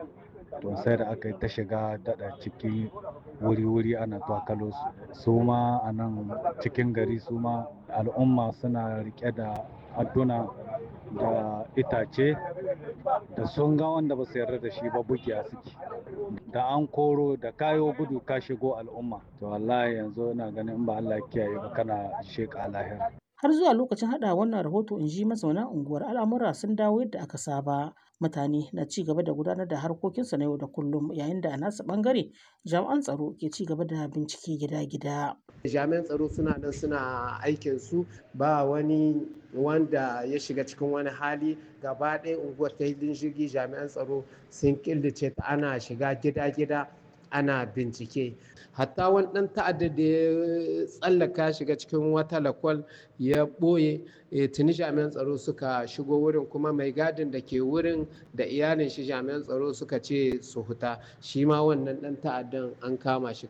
to sai da aka yi ta shiga daɗa ciki wuri-wuri ana twakalo su su ma a nan cikin gari su ma al'umma suna rike da adduna da itace da sun ga wanda ba su yarda da shi ba bugiya suke da an koro da kayo gudu ka shigo al'umma to wallahi yanzu ina ganin in ba Allah kiyaye ba kana sheka lahira har zuwa lokacin hada wannan rahoto in ji mazauna unguwar al'amura sun dawo yadda aka saba mutane na ci gaba da gudanar da harkokinsu na yau da kullum yayin da a nasu bangare jami'an tsaro ke ci gaba da bincike gida-gida jami'an tsaro suna nan suna aikin su ba wani wanda ya shiga cikin wani hali gaba ɗaya unguwar ta hidin jirgi jami'an tsaro sun killace ta ana shiga gida-gida ana bincike hatta wani ɗan ta'adda da ya tsallaka shiga cikin wata lakwal ya ɓoye tuni jami'an tsaro suka shigo wurin kuma mai gadin da ke wurin da iyalin shi jami'an tsaro suka ce su huta shi ma wannan ɗan ta'addan an kama shi